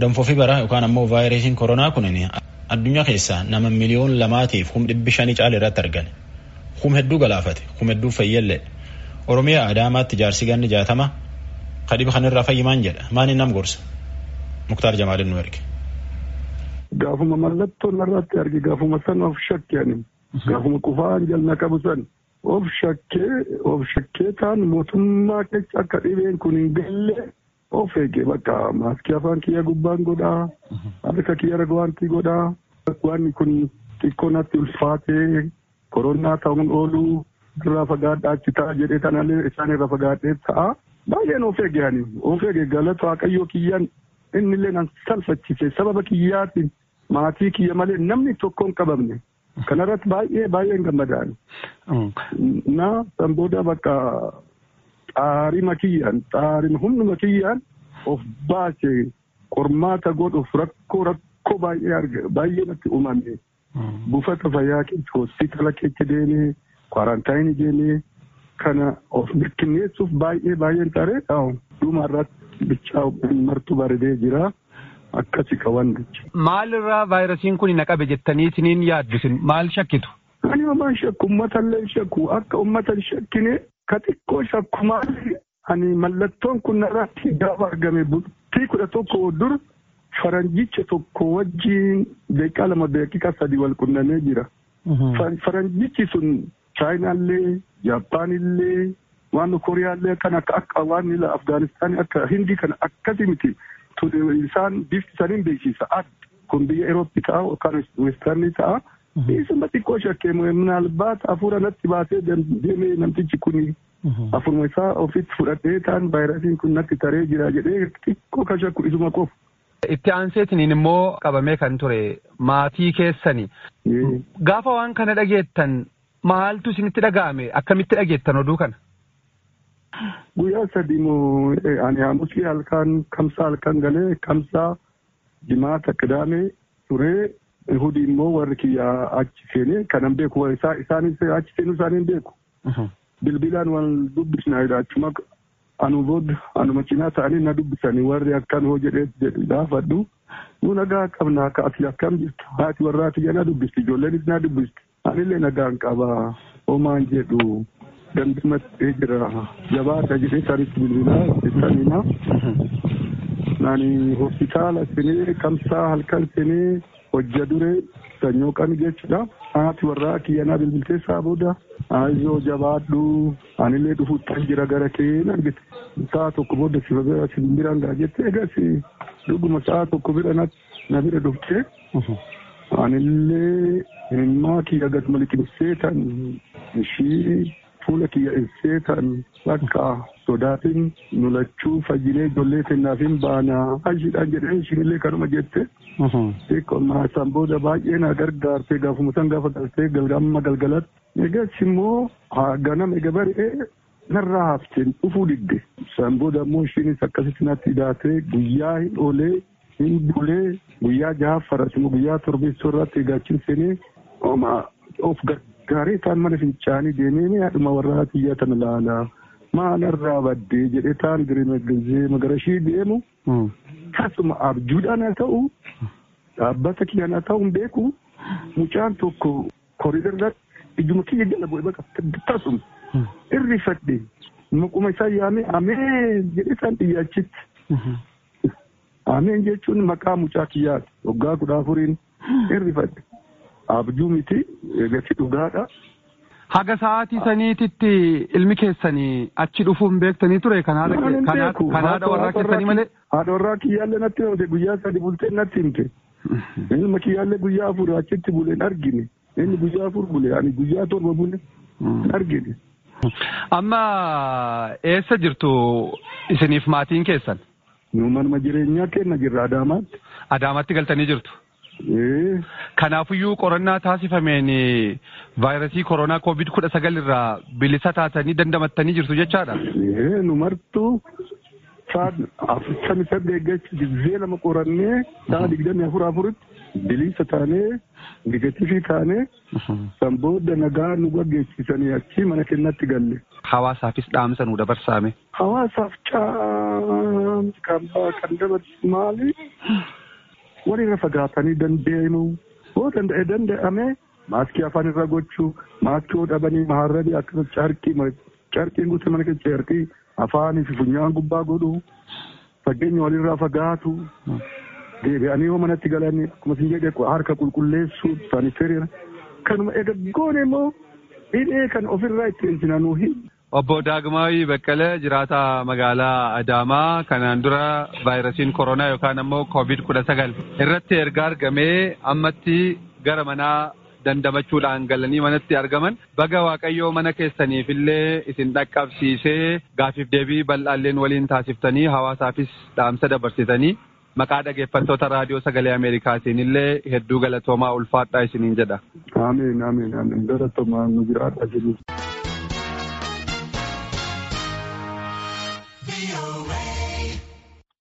Danfoo fi bara yookaan ammoo vaayirasiin koronaa kun addunyaa keessaa nama miliyoon lamaatiif kum dhibbi shanii caala irratti argame. Kum hedduu galaafate, kum hedduu fayyallee. Oromiyaa Adaamaatti jaarsi ganni jaatama kadhiba kanarraa fayyimaan jedha. Maani nam gorsa? Muktaar Jamaalin nu erge. Gaafuma mallattoon irratti arge gaafuma san of shakkeen gaafuma qufaan jalna qabu san of shakkee of shakkee taan mootummaa keessa akka dhibeen kun hin galle of eege bakka maaskii afaan kiyya gubbaan godhaa harka kiyya ragwaantii godhaa wanni kun xiqqoo natti ulfaatee koronaa ta'uun oolu irraa fagaadhaa achi ta'a jedhee tanallee isaan irra fagaadhee ta'a baay'een of eege ani of eege galata waaqayyoo kiyyaan innillee nan salphachise sababa kiyyaatiin maatii kiyya malee namni tokko hin qabamne kanarratti baay'ee baay'een gammadaan na san booda bakka xaarima kiyyaan xaarima humnuma kiyyaan of baase qormaata godhuuf rakkoo rakkoo baay'ee arge baay'ee natti uumame buufata fayyaa keessa hospitaala keessa deemee kwarantaayinii deemee kana of mirkaneessuuf baay'ee baay'een taree dhuma irratti bichaa martuu bareedee jira. akkasi qaban jechuudha. Maalirraa vaayirasiin kun na qabe jettanii isiniin yaaddisin maal shakkitu? Ani homaan shakku uummatallee shakku akka uummata shakkine ka xiqqoo shakku maali ani mallattoon kun narratti gaafa argame bultii kudha tokko dur faranjicha tokko wajjiin daqiiqaa lama daqiiqaa sadi wal qunnamee jira. Faranjichi sun chaayinaallee jaapaanillee waan kooriyaallee kan akka akka waan afgaanistaanii akka hindii kana akkasi miti. isaan bifti isaanii beeksisa adda kun biyya Eurooppii ta'a yookaan weestarnii ta'a. Isuma xiqqoo shakkee minaalbaat hafuura natti baasee deemee namtichi kun hafuruma isaa ofitti fudhatee ta'an vaayirasiin kun natti taree jira jedhee xiqqoo kan shakku isuma qofa. Itti aanseetiniin immoo qabamee kan ture maatii keessani. Gaafa waan kana dhageettan maaltu isinitti dhaga'ame akkamitti dhageettan oduu kana? guyyaa sadii moo ani aamusii halkan kamsaa halkan galee kamsaa jimaata qidaamee turee ihudii immoo warri kiyya achi seenee kanan beeku isaanis achi seenuu isaanii hin beeku. Bilbilaan wal dubbisna achuma anu booda anuma cinaa ta'anii na dubbisanii warri akkan hoo jedhee gaafadhu nu nagaa qabna akka ati akkam jirtu haati warraa kiyya na dubbisti ijoolleenis na dubbisti anillee nagaan qaba homaan jedhu. dandamatti jira jabaata jedhee isaanitti bilbilaa isaaniina nani hospitaala seenee kamsaa halkan seenee hojja duree sanyoo qani jechuudha haati warraa kiyyanaa bilbiltee isaa booda aayizoo jabaadhu anillee dhufuuttan jira gara kee argite sa'a tokko booda sifa bira si biraan gaa jette egas dhuguma sa'a tokko bira na bira dhuftee anillee himmaa kiyya gasuma liqimsee tan ishii fuula kiyya ibsee tan bakka sodaatiin nulachuu fayyinee ijoollee kennaafin baana ashiidhaan jedhee ishiinillee kanuma jette. Xiqqoon san booda baay'ee na gargaarte gaafuma san gaafa galtee galgama galgalatti. Egas immoo ganama ega bari'ee narraa hafteen dhufuu didde. San booda immoo ishiinis akkasitti natti hidhaatee guyyaa hin oolee hin bulee guyyaa jahaffaras immoo guyyaa torbeessoo irratti eegaachiin seenee of gaarii taan mana fincaanii deemee haadhuma warraa kiyya tana laala maalarraa baddee jedhee taan giree magarashii deemu tasuma abjuudhaan haa ta'u dhaabbata kiyyaan haa ta'u hin beeku mucaan tokko koriidarratti ijuma kiyya jala bu'e baqa tasuma irrifadhe maquma isaa yaamee ameen jedhee isaan dhiyyaachitti ameen jechuun maqaa mucaa kiyyaati waggaa kudha afuriin irrifadhe. abjuu miti eegatti dhugaadha. Haga sa'aatii saniititti ilmi keessanii achi dhufuun beektanii ture kan haadha warraa keessanii malee. Haadha warraa kiyyaallee natti himte guyyaa sadi bultee natti himte. Ilma kiyyaallee guyyaa afur achitti bule hin argine. Inni guyyaa afur bule ani guyyaa torba bule hin argine. Amma eessa jirtu isiniif maatiin keessan? Nu manuma jireenyaa kenna jirra Adaamaatti. Adaamaatti galtanii jirtu? Kanaafuyyuu qorannaa taasifameen vaayirasii koronaa koovid kudha sagal irraa bilisa taatanii dandamattanii jirtu jechaadha. Nu martuu afurtamii saddeet jecha gizee lama qorannee sa'a digdamii afur afuritti bilisa taanee negatifii taanee san booda nagaa nu gaggeessisanii achi mana kennatti galle. hawaasaafis dhaamsa nu dabarsaame. Hawaasaaf kan dabarsu maali? Walirra fagaatanii dandeemu. Yoo danda'e danda'ame maaskii afaan irra gochuu maaskii yoo dhabanii maharradii akkasumas carqii carqiin guutuu mana keessa carqii afaanii fi funyaan gubbaa godhu fageenya walirraa fagaatu. deebi'anii yoo manatti galanii akkuma isin jedhe harka qulqulleessuu saaniteeriira kanuma egaa goone immoo hidhee kan ofirraa ittiin sinanuu hin. Obbo Daagmaawi Baqqalee jiraata magaalaa Adaamaa kanaan dura vaayirasiin koronaa yookaan ammoo koovid kudha sagal irratti erga argamee ammatti gara manaa dandamachuudhaan galanii manatti argaman baga waaqayyoo mana keessaniif illee isin dhaqqabsiisee gaafiif deebii bal'aalleen waliin taasiftanii hawaasaafis dhaamsa dabarsitanii maqaa dhageeffattoota raadiyoo sagalee Ameerikaatiin illee hedduu galatoomaa ulfaadhaa isiniin jedha. Ameen ameen ameen galatoomaa nu jiraadha isiniin.